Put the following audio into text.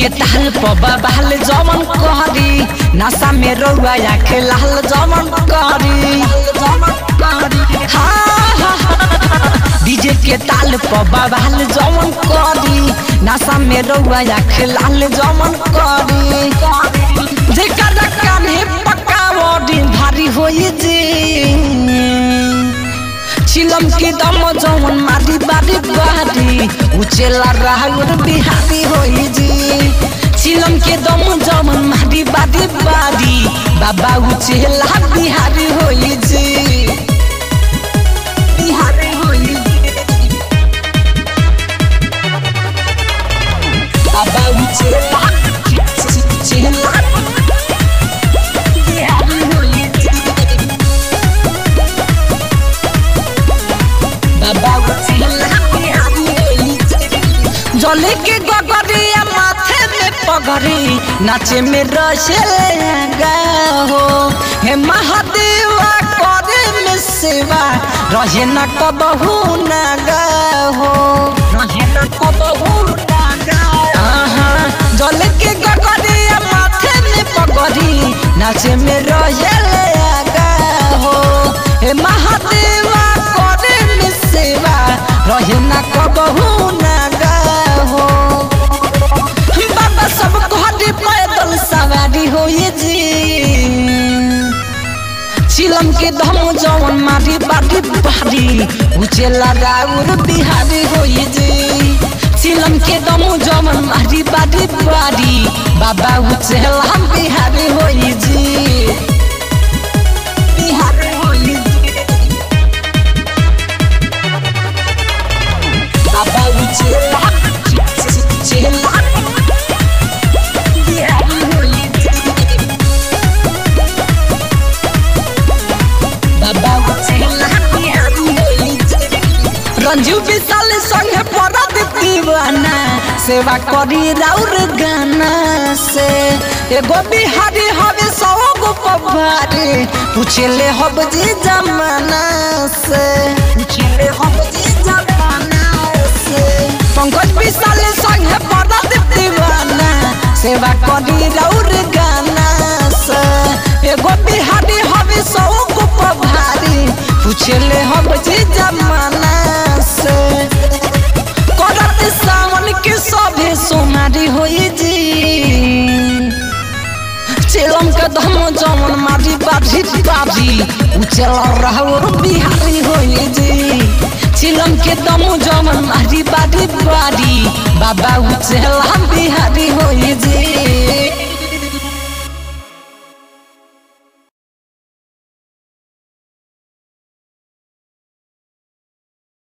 के ताल पबा बहल जमन कहरी नशा में रउआ आखे लाल जमन कहरी डीजे के ताल पबा बहल जमन कहरी नशा में रउआ आखे लाल जमन कहरी जेकर कान्हे पक्का बॉडी भारी होई जी चिलम के दम जवन मारी बारी बारी उचेला राहुल बिहारी होई जी चिलम के दम जवन मारी बारी बारी बाबा उचेला बिहारी होई जी बिहारी होई बाबा उचेला उचेला बिहारी होई जी जले के गगरिया माथे में पगड़ी नाचे में रसेगा हो हे महादेवा करे में सेवा रहे न कबहू नगा हो रहे न कबहू नगा जले के गगरिया माथे में पगड़ी नाचे में रसेगा हो हे महादेवा करे में सेवा रहे न कबहू नगा हो बाबा सब घरे पैदल सवारी होई जी चिलम के धम जवन मारी बारी बारी उचेला राउर बिहारी होई जी चिलम के दम जवन मारी बारी बारी बाबा उचेला बिहारी होई जी बिहारी होई जी बाबा उचेला उचेला बिहारी होई जी बाबा उचेला बिहारी होई जी रंजू विशाल संगे परद दीवाना सेवा करी राउर गाना से एगो बिहारी हवे सौ गो पवारे पूछले हब जी जमाना से पूछले हब जी जमाना से पंकज विशाल संगे परद दीवाना सेवा करी राउर गाना से एगो बिहारी हवे सौ गो पवारे पूछले हब जी जमाना से करत सावन के सभे सोनारी होई जी चेलम के धम जमन मारी बाजी बाजी उचल रहवर बिहारी होई जी चिलम के दम जमन मारी बारी बारी बाबा उचल बिहारी होई